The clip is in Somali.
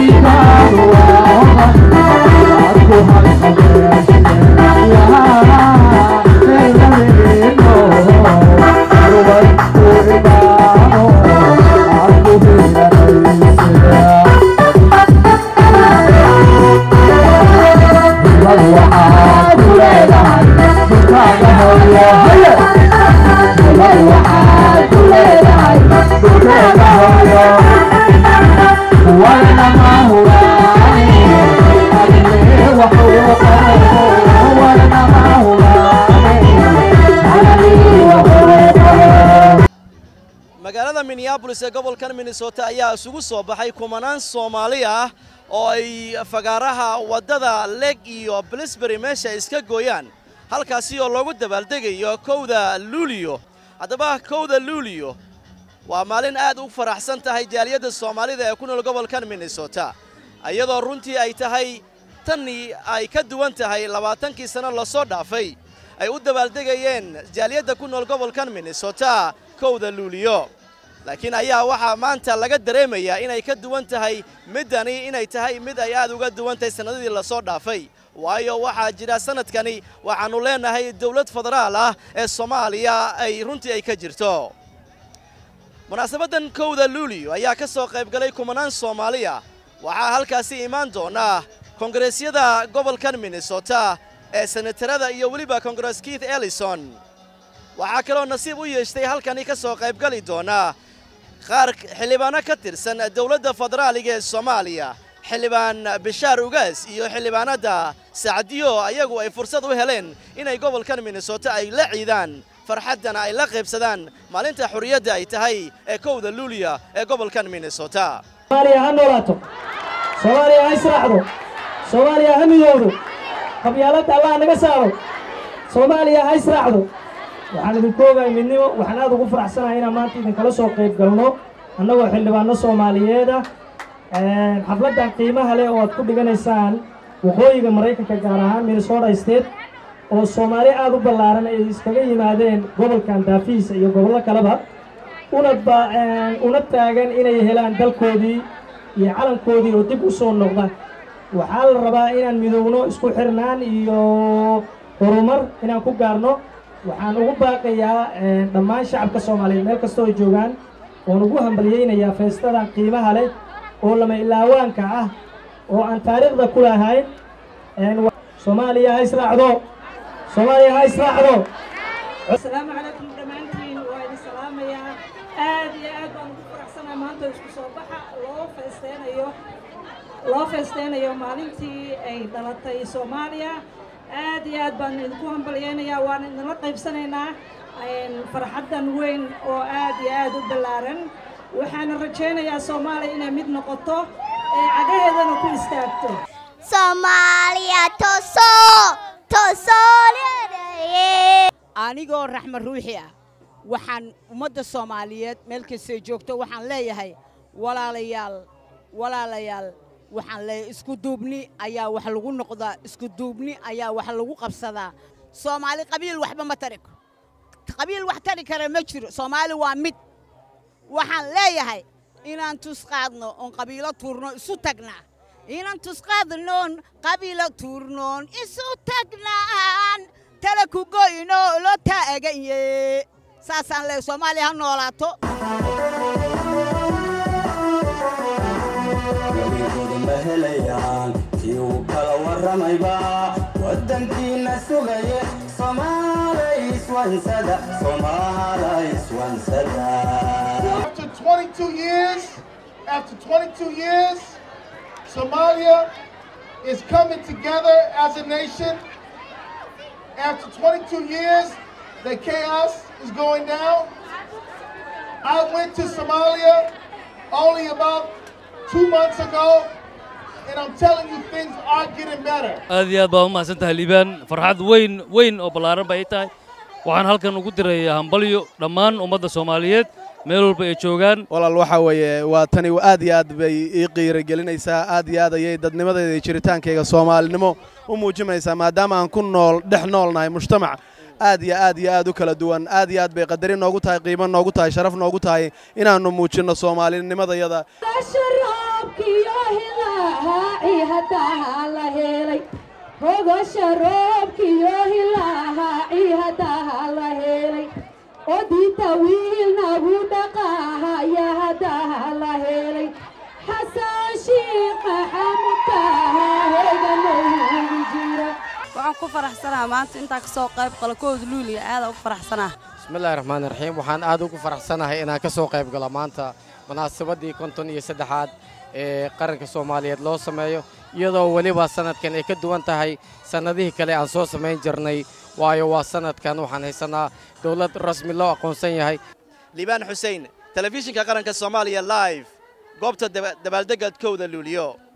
magaalada minneabolis ee gobolkan minnesota ayaa isugu soo baxay kumanaan soomaali ah oo ay fagaaraha waddada leg iyo blisbury meesha iska gooyaan halkaasi oo loogu dabaaldegayo kowda luuliyo haddaba kowda luuliyo waa maalin aad u faraxsan tahay jaaliyadda soomaalida ee ku nool gobolkan minnesota iyadoo runtii ay tahay tanii ay ka duwan tahay labaatankii sanno lasoo dhaafay ay u dabaaldegayeen jaaliyadda ku nool gobolkan minnesota kowda luuliyo laakiin ayaa waxaa maanta laga dareemayaa inay ka duwan tahay middani inay tahay mid ay aad uga duwan tahay sannadadii lasoo dhaafay waayo waxaa jira sannadkani waxaannu leenahay dawlad federaal ah ee soomaaliya ay runtii ay ka jirto munaasabaddan kowda luuliyo ayaa ka soo qaybgalay kumanaan soomaaliya waxaa halkaasi imaan doona kongareesyada gobolkan minnesota ee senatarada iyo weliba kongares keith ellison waxaa kaloo nasiib u yeeshtay halkani ka soo qaybgali doona qaar xildhibaano ka tirsan dowladda federaaliga ee soomaaliya xildhibaan bishaar ugaas iyo xildhibaanadda sacdiyo ayagu ay fursad u heleen inay gobolkan minnesota ay la ciidaan farxaddana ay la qaybsadaan maalinta xurriyadda ay tahay ee kowda luuliya ee gobolkan minnesota soomaaliya ha noolaato soomaaliya ha israacdo soomaaliya ha midowdo qabyaaladda allah naga saaro soomaaliya ha israacdo waxaan idinku ogahay midnimo waxaan aad ugu faraxsanahay inaan maanta idinkala soo qayb galno annagoo xildhibaano soomaaliyeed ah xafladdan qiimaha leh oo aad ku dhiganaysaan waqooyiga maraykanka gaar ahaan minnesota state oo soomaali aad u ballaaran ay iskaga yimaadeen gobolkan daafihiisa iyo gobollo kaleba una una taagan inay helaan dalkoodii iyo calankoodii oo dib u soo noqda waxaa la rabaa inaan midowno isku xirnaan iyo horumar inaan ku gaarno waxaan ugu baaqayaa dhammaan shacabka soomaaliyeed meel kastoo ay joogaan oon ugu hambalyaynayaa feestadan qiimaha leh oo lama ilaawaanka ah oo aan taariikhda ku lahayn soomaaliya ha israacdo soomaaliya ha israacdo asalaamu calaykum dhammaantiin waa idin salaamayaa aad iyo aad baan ugu faraxsanahay maanta isku soo baxa loo feesteynayo loo feesteynayo maalintii ay dhalatay soomaaliya aad iyo aad baan idinku hambalyaynayaa waan idinla qaybsanaynaa farxaddan weyn oo aad iyo aad u ballaaran waxaana rajaynayaa soomaaliya inay mid noqoto ee cagaheedana ku istaagto soomaaliya toso tosoolyaye anigoo raxma ruuxi ah waxaan ummadda soomaaliyeed meel kastay joogto waxaan leeyahay walaalayaal walaalayaal waxaan leeyahay isku duubni ayaa wax lagu noqdaa isku duubni ayaa wax lagu qabsadaa soomaali qabiil waxba ma tari qabiil wax tari kara ma jiro soomaali waa mid waxaan leeyahay inaan tusqaadno oon qabiilo tuurno isu tagnaa inaan tusqaadnoon qabiilo tuurnoon isu tagnaan tala ku goyno loo taaganye saasaan leeyahay soomaaliya ha noolaato gabigoodi ma helayaan kii uu kala warramayba waddankiina sugaye somaalayswansada somaalayswansada After 22 years, after 22 years, Somalia is coming together as a nation. After 22 years, the chaos is going down. I went to Somalia only about two months ago, and I'm telling you, things are getting better. aad iyo aad baa u mahadsan tahay liibaan farxad weyn weyn oo ballaaran bay tahay waxaan halkan ugu dirayaa hambalyo dhammaan ummadda soomaaliyeed meel walba ay joogaan walaal waxaa weeye waa tani aad iyo aad bay ii qiiragelinaysaa aad iyo aad ayay dadnimadayda iyo jiritaankayga soomaalinimo u muujinaysaa maadaama aan ku nool dhex noolnahay mujtamac aad iyo aad iyo aad u kala duwan aad iyo aad bay qadarin noogu tahay qiimo noogu tahay sharaf noogu tahay inaannu muujinno soomaalinimadayada sharaabkiyo hilaa ciihadaha la helay rogasha roobkiyo hilaaha ciihadaha la helay odinta wiil nagu dhaqaahaya hadaha la helay xasan shiiqa xamudkaha heeganoogu jira waxaan ku faraxsanaha maanta intaa ka soo qayb qalo kooda luuliya aada ugu faraxsanaha bismillahi raxmaani raxiim waxaan aad ugu faraxsanahay inaan ka soo qayb galo maanta munaasabaddii konton iyo saddexaad ee qaranka soomaaliyeed loo sameeyo iyadoo weliba sannadkan ay ka duwan tahay sannadihii kale aan soo samayn jirnay waayo waa sannadkan waxaan haysanaa dowlad rasmi loo aqoonsan yahay liibaan xuseen telefishinka qaranka soomaaliya live goobta dabaaldegga kowda luuliyo